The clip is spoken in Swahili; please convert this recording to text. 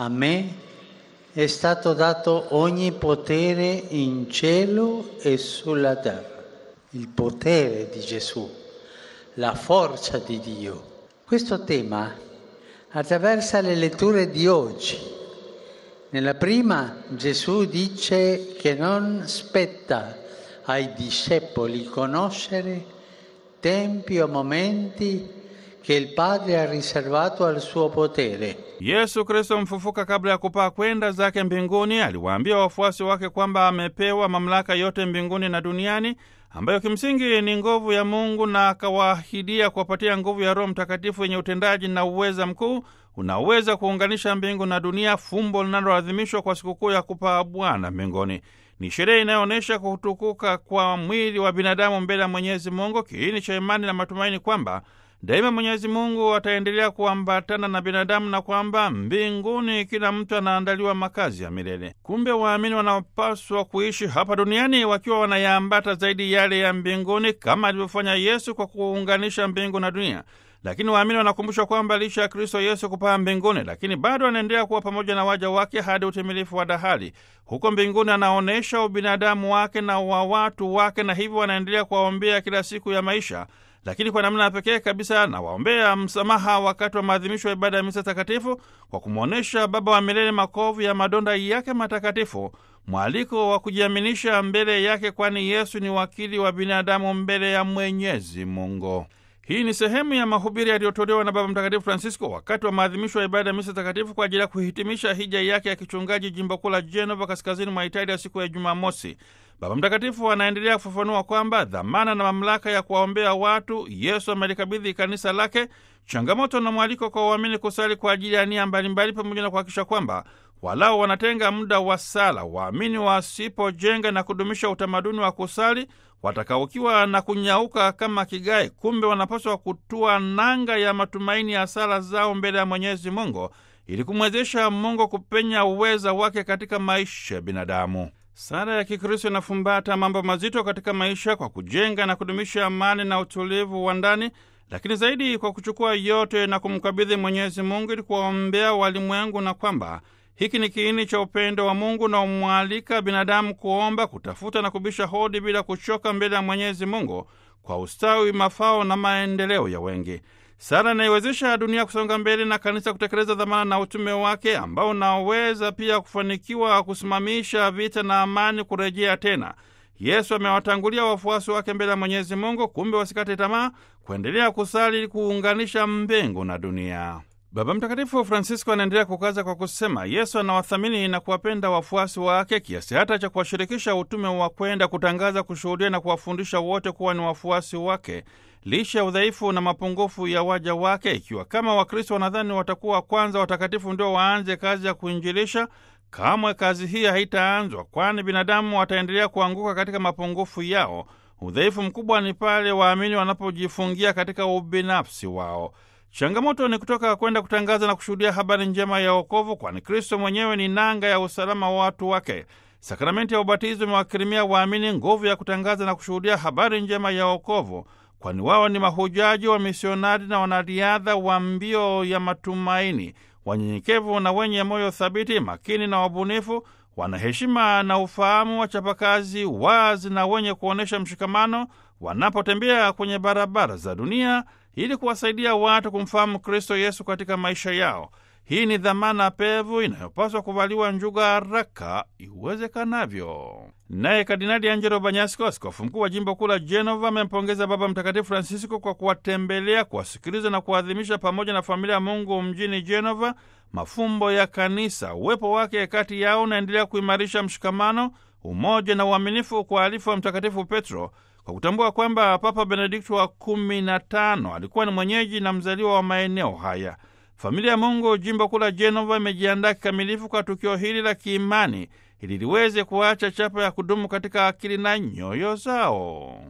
A me è stato dato ogni potere in cielo e sulla terra. Il potere di Gesù, la forza di Dio. Questo tema attraversa le letture di oggi. Nella prima Gesù dice che non spetta ai discepoli conoscere tempi o momenti che il Padre ha riservato al suo potere. Yesu Kristo mfufuka kabla ya kupaa kwenda zake mbinguni aliwaambia wafuasi wake kwamba amepewa mamlaka yote mbinguni na duniani ambayo kimsingi ni nguvu ya Mungu na akawaahidia kuwapatia nguvu ya Roho Mtakatifu yenye utendaji na uweza mkuu unaoweza kuunganisha mbingu na dunia, fumbo linaloadhimishwa kwa sikukuu ya kupaa Bwana mbinguni. Ni sherehe inayoonyesha kutukuka kwa mwili wa binadamu mbele ya Mwenyezi Mungu, kiini cha imani na matumaini kwamba daima Mwenyezi Mungu ataendelea kuambatana na binadamu na kwamba mbinguni kila mtu anaandaliwa makazi ya milele. Kumbe waamini wanapaswa kuishi hapa duniani wakiwa wanayaambata zaidi yale ya mbinguni kama alivyofanya Yesu kwa kuunganisha mbingu na dunia. Lakini waamini wanakumbushwa kwamba licha ya Kristo Yesu kupaa mbinguni, lakini bado anaendelea kuwa pamoja na waja wake hadi utimilifu wa dahali. Huko mbinguni anaonyesha ubinadamu wake na wa watu wake, na hivyo wanaendelea kuwaombea kila siku ya maisha lakini kwa namna ya pekee kabisa nawaombea msamaha wakati wa maadhimisho ya ibada ya misa takatifu kwa kumwonyesha Baba wa milele makovu ya madonda yake matakatifu, mwaliko wa kujiaminisha mbele yake, kwani Yesu ni wakili wa binadamu mbele ya Mwenyezi Mungu. Hii ni sehemu ya mahubiri yaliyotolewa na Baba Mtakatifu Francisco wakati wa maadhimisho ya ibada ya misa takatifu kwa ajili ya kuhitimisha hija yake ya kichungaji jimbo kuu la Genova, kaskazini mwa Italia, siku ya Jumamosi. Baba Mtakatifu anaendelea kufafanua kwamba dhamana na mamlaka ya kuwaombea watu Yesu amelikabidhi kanisa lake, changamoto na mwaliko kwa waamini kusali kwa ajili ya nia mbalimbali, pamoja na kuhakikisha kwamba walao wanatenga muda wa sala. Waamini wasipojenga na kudumisha utamaduni wa kusali watakaukiwa na kunyauka kama kigae. Kumbe wanapaswa kutua nanga ya matumaini ya sala zao mbele ya Mwenyezi Mungu ili kumwezesha Mungu kupenya uweza wake katika maisha ya binadamu. Sala ya Kikristo inafumbata mambo mazito katika maisha kwa kujenga na kudumisha amani na utulivu wa ndani, lakini zaidi kwa kuchukua yote na kumkabidhi Mwenyezi Mungu ili kuwaombea walimwengu, na kwamba hiki ni kiini cha upendo wa Mungu na umwalika binadamu kuomba, kutafuta na kubisha hodi bila kuchoka mbele ya Mwenyezi Mungu kwa ustawi, mafao na maendeleo ya wengi. Sala inaiwezesha dunia kusonga mbele na kanisa kutekeleza dhamana na utume wake ambao unaweza pia kufanikiwa kusimamisha vita na amani kurejea tena. Yesu amewatangulia wafuasi wake mbele ya Mwenyezi Mungu, kumbe wasikate tamaa kuendelea kusali ili kuunganisha mbingu na dunia. Baba Mtakatifu Francisco anaendelea kukaza kwa kusema Yesu anawathamini na kuwapenda wafuasi wake kiasi hata cha kuwashirikisha utume wa kwenda kutangaza, kushuhudia na kuwafundisha wote kuwa ni wafuasi wake licha ya udhaifu na mapungufu ya waja wake. Ikiwa kama Wakristo wanadhani watakuwa kwanza watakatifu ndio waanze kazi ya kuinjilisha, kamwe kazi hii haitaanzwa, kwani binadamu wataendelea kuanguka katika mapungufu yao. Udhaifu mkubwa ni pale waamini wanapojifungia katika ubinafsi wao. Changamoto ni kutoka kwenda kutangaza na kushuhudia habari njema ya wokovu, kwani Kristo mwenyewe ni nanga ya usalama wa watu wake. Sakramenti ya ubatizo imewakirimia waamini nguvu ya kutangaza na kushuhudia habari njema ya wokovu, kwani wao ni mahujaji wa misionari na wanariadha wa mbio ya matumaini, wanyenyekevu na wenye moyo thabiti, makini na wabunifu, wanaheshima na ufahamu, wachapakazi, wazi na wenye kuonyesha mshikamano wanapotembea kwenye barabara za dunia ili kuwasaidia watu kumfahamu Kristo Yesu katika maisha yao. Hii ni dhamana pevu inayopaswa kuvaliwa njuga haraka iwezekanavyo. Naye Kardinali Angelo Banyasko, askofu mkuu wa jimbo kuu la Genova, amempongeza Baba Mtakatifu Francisco kwa kuwatembelea, kuwasikiliza na kuwaadhimisha pamoja na familia ya Mungu mjini Genova mafumbo ya kanisa. Uwepo wake kati yao unaendelea kuimarisha mshikamano, umoja na uaminifu kwa alifu wa Mtakatifu Petro, kwa kutambua kwamba Papa Benedikto wa kumi na tano alikuwa ni mwenyeji na mzaliwa wa maeneo haya. Familia ya Mungu jimbo kuu la Genova imejiandaa kikamilifu kwa tukio hili la kiimani ili liweze kuacha chapa ya kudumu katika akili na nyoyo zao.